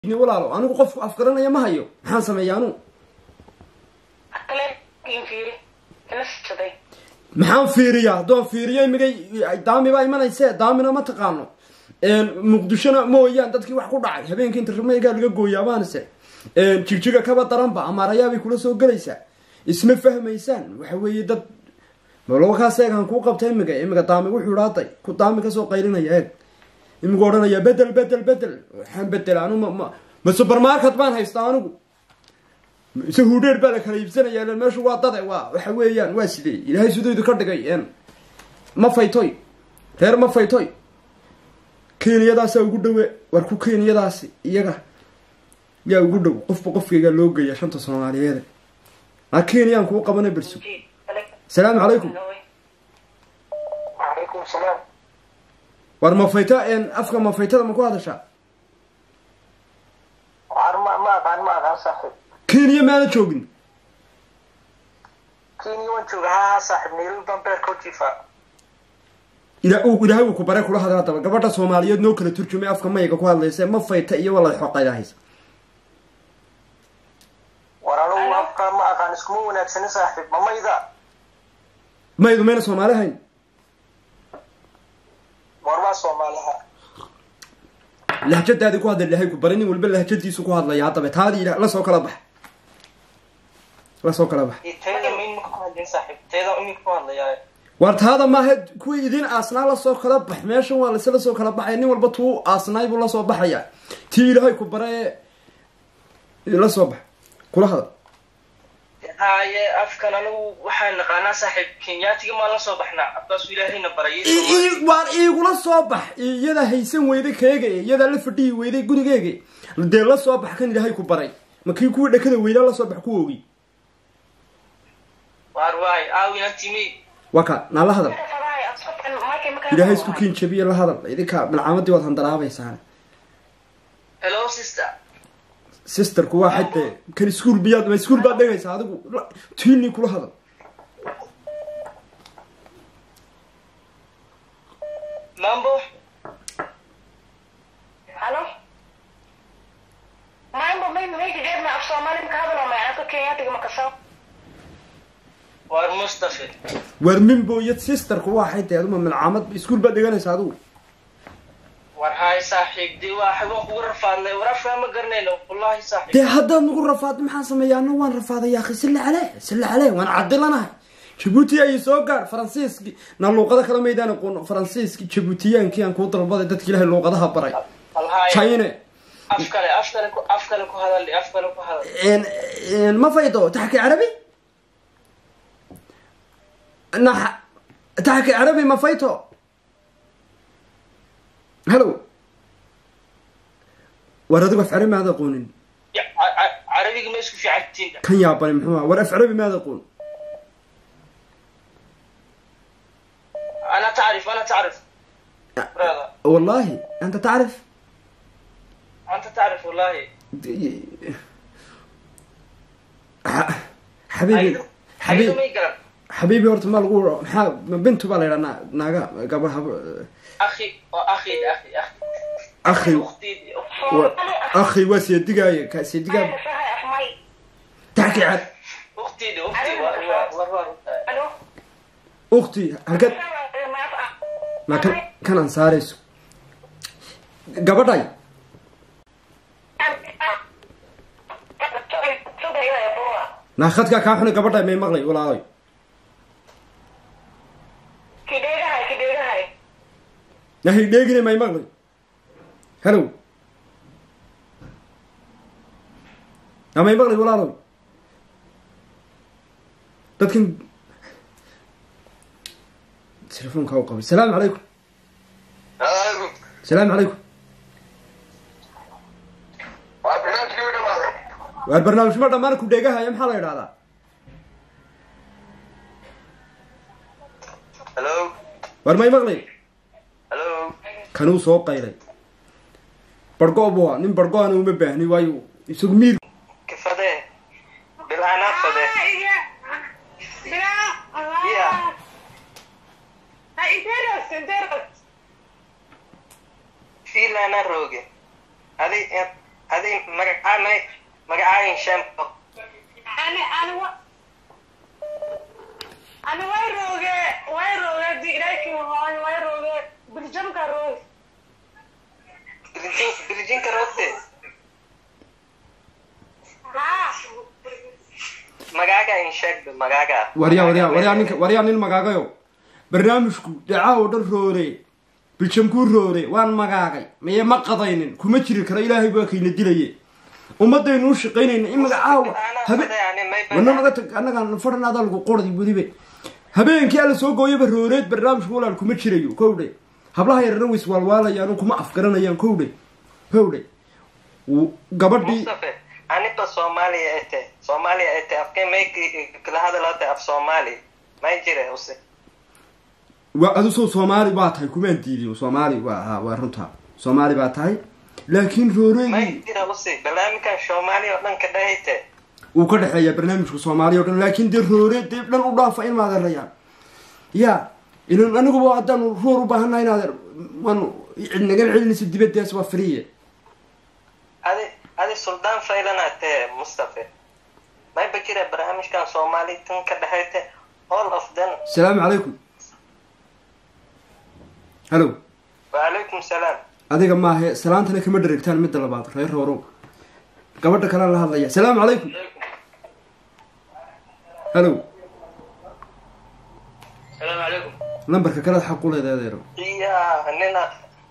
walaalo anigu qofku afgaranaya ma hayo maxaan sameeya anu maxaan fiiriyaa haddoon fiiriyo imigay daami baa imanayse daamina ma taqaano muqdishona mooyaan dadkii wax ku dhacay habeenkii intermeygaa laga gooyaa baanise jigjiga kaba daranba amaarayaabay kula soo gelaysaa isma fahmaysaan waxa weeye dad malakaas eegaan kuu qabta imiga imiga daami wuxuu dhaaday ku daami kasoo qaylinaya eeg imigu odhanaya bedel bedel bedel waxaan bedel anu ma ma supermarket baan haystaa anigu ise hudheer baa la kala iibsanaya meeshu waa dade waa waxa weeyaan waa sidee ilaahay sidaydu ka dhigay ma faytoy reer ma faytoy kenyadaasaa ugu dhawe war ku kenyadaasi iyaga yaa ugu dhow qofba qofkaygaa loo geeya shanta soomaaliyeede a kenyaan kuu qabana berso asalaamu calaykum alaykum salaam war mafayta afka mafaytada ma ku hadashaa ma ma aqaan ma aqaan saaxiib kenya maana joogin kenya waan jooga ha ha saaxiib nairobi baan beerka jifa ila ilaahay uu ku bare kula hadla hadaba gabadha soomaaliyeed noo kala turjumay afka mayga ku hadlaysa ma fayta iyo wala xoqaydahaysa war anugu afka ma aqaan iskuma wanaagsani saaxiib ma mayda maydu mayna soomaali hayn war waa soomaaliha lahjadaadii ku hadla ilaahay ku bare nin walba lahjadiisu ku hadlaya haddaba taadii ila lasoo kala bax lasoo kala bax teeda iminka ku hadlin saaxiib teeda iminka ku hadlayaa war taada maaha kuwii idin aasnaa lasoo kala bax meeshan waa lase lasoo kala baxaya nin walba tuu aasnaay buu lasoo baxaya tii ilaahay ku bare lasoo bax kula hadal haye afkan anigu waxaan naqaanaa saaxiib kenyaatiga maan la soo baxnaa afkaasu ilaahayna barayay waar iigula soo bax iyadaa haysan weyday keega iyadaa la fadhihi weyday gurigeega dee la soo bax kan ilaahay ku baray ma kii kuwii dhakada weynaa lasoo bax ku ogi waar waay aawina timi waa ka naa la hadal ilaahay isku kiin jabiye la hadal idinka malcaamadii waad handaraabaysaa hello sister sisterku waa xadde kan iskuol biyaad ma iskuol baad dhegaysaa adigu tiini kula hadal mambo halo mambo mimi meesha jeedna af soomaali maka hadalo macanka kenyaatiga makasao waar mustafa waar mimbo iyo sisterku waa xadde aduma malcaamad iskuol baad dheganaysaa adigu war haay saaxiib dee waa waan kugu rafaadnay war afkaa ma garanayno wallahi saaxiib dee haddaad nagu rafaada maxaan sameeya ana waan rafaadaya akhi silla caleh silla caleh waan cadilanahay jabuuti ay soo gaar faransiiski na luuqado kala maydaan aqoon faransiiski jabuutiyaankii aan kuu dalbaday dadki ilahay luuqadaha baray halhaay chine af kale af kale ku af kale ku hadal af kale ku hadal ما فايدو تحكي عربي نح تحكي عربي ما فايتو هلو ورد في عربي ماذا يقولون Ya, ca- ca- carabiga ma isku fiican tihiin كان ياباني محمد ورد في عربي ماذا يقول ana tacrif ana tacrif brother والله انت تعرف anta tacrif wallahi ح- حبيبي aydo حبيبي may garan حبيبي horta ma lagu maxaa ma bintu baa la yidhaa naaga gabar hab akhi oo akhi akhi akhi akhi ukhtiidi wa- akhi waa seedigaaye ka seedigaa sahay afmay taxki cad ukhtiidi ukhti war war war war halo ukti halkad ma kan kanaan saarayso gabadhay naa khadkaa kaa xunay gabadhay may maqlay walaalay kidheegahay kidheegahay nahay dheegine may maqlay hellow naa may maqlay walaaloy dadkan telefoonkaa u qabay salaamu calaykum salaamu calaykum waa barnaamijkii u dhamaaday waar barnaamijma dhammaan ku dheegahaya maxaa la idhahdaa hello waar may maqlay hello kanuu soo qaylay bargo bua nin bargo-ana uma baahni waayo isagu miir kifadee bil'aanaad fadee Yeah. fiilaana rooge adi adi magacaa may magacaayin shampo ani ani wa ani way rooge way rooge di ilaahi hooy way rooge biljamka rooge birjin birjinka roogte haa magaaga in sheegba magaaga waryaa waryaa waryaa ninka waryaa nin magaagayo barnaamijku dhacaa oo dhan roore biljamkuu roore waan magaagay maye ma qadaynin kuma jiri karo ilaahay baa kayna dilaye ummadaynu u shaqaynayna in magacaawa habe wana naga tag annagaan fadhan adaa lagu qordi welibe habeenkii alla soo gooyaba rooreed barnaamijku walaal kuma jirayo kowdhe hablaha yarana ways waalwaalayaan kuma afgaranayaan kowdhe kowdhe Uu- gabadhii mustafe aniba soomaaliya ete soomaaliya ete afkee may kala hadalate af soomaali may jire use waa adu soo soomaali baa tahay kumaan diidin soomaali waa haa waa runta soomaali baa tahay laakiin may rooreedii jira use barnaamijkan soomaaliya oo dhan ka dhahayte wuu ka dhexeeyaa barnaamijka soomaaliya o dhan laakiin dee roore dee dhan u dhaafa in maadeerayaan ya ilan aniguba haddaanu roor u baahannahay inaadeer waanu nagan celinaysa dibaddaas waa friye adi adi suldaan faylanate mustafe mayba jira barnaamijkan soomaali tan ka dhahayte all of them asalaamu calaykum hallo wacalaykum salaam adiga maahe salaantana kama dheregtaan midda labaad reer roorow gabadha kalea la hadlaya asalaamu calaykum hallo salaamu calaykum lambarka kalead xaq u leeda adeero iya nina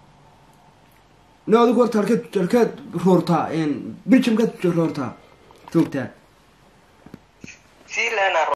no adigu horta halkeed halkeed roortaa biljamkaad roortaa joogtaa fiilana